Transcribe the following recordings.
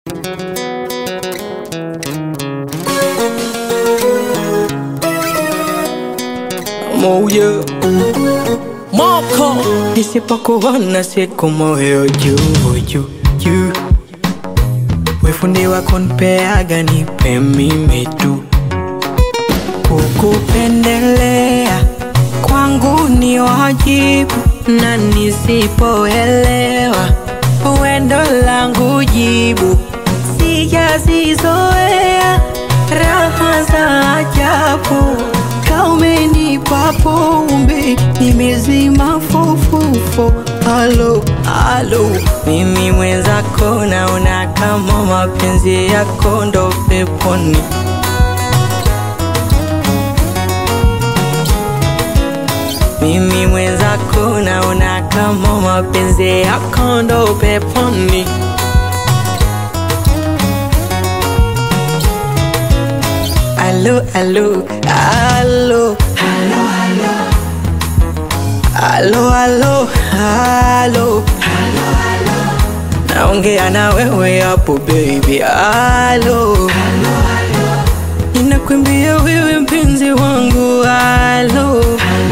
moyo moko nisipokuona siku moyo juu juu juu wefundi wako npeaga nipe mimi tu kukupendelea kwangu ni wajibu na nisipoelewa wendo langu jibu sijazizoea raha za ajabu kaumenipa pombe nimezima fofofo alo alo mimi mwenzako naona kama mapenzi yako ndo peponi mimi mwenzako naona kama mapenzi yako ndo peponi alo alo alo alo alo alo naongea na wewe hapo baby alo ninakwambia wewe mpenzi wangu alo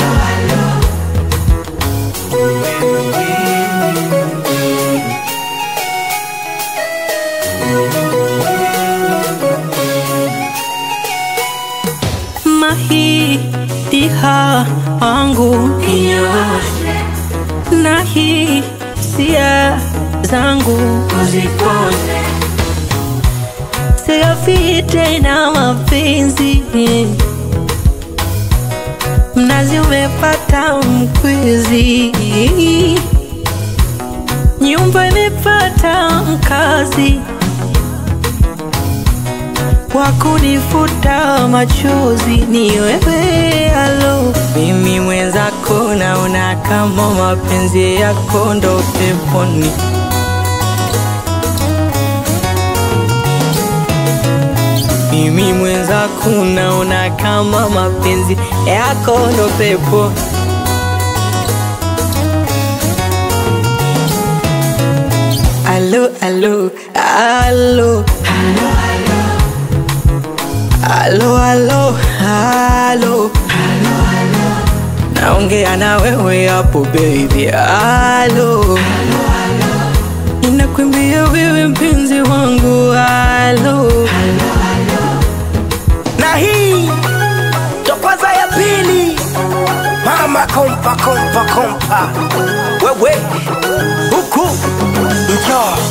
mahitiha wangu na hisia zangu uzipone siafite na mapenzi mnazi umepata mkwizi nyumba imepata mkazi wa kunifuta machozi ni wewe alo mimi mwenzako naona kama mapenzi yako ndo peponi mimi mwenzako naona kama mapenzi yako ndo pepo alo alo alo alo alo alo naongea na wewe hapo baby alo ninakwambia wewe mpenzi wangu alo na hii ndo kwanza ya pili mama kompa kompa kompa wewe huku njoo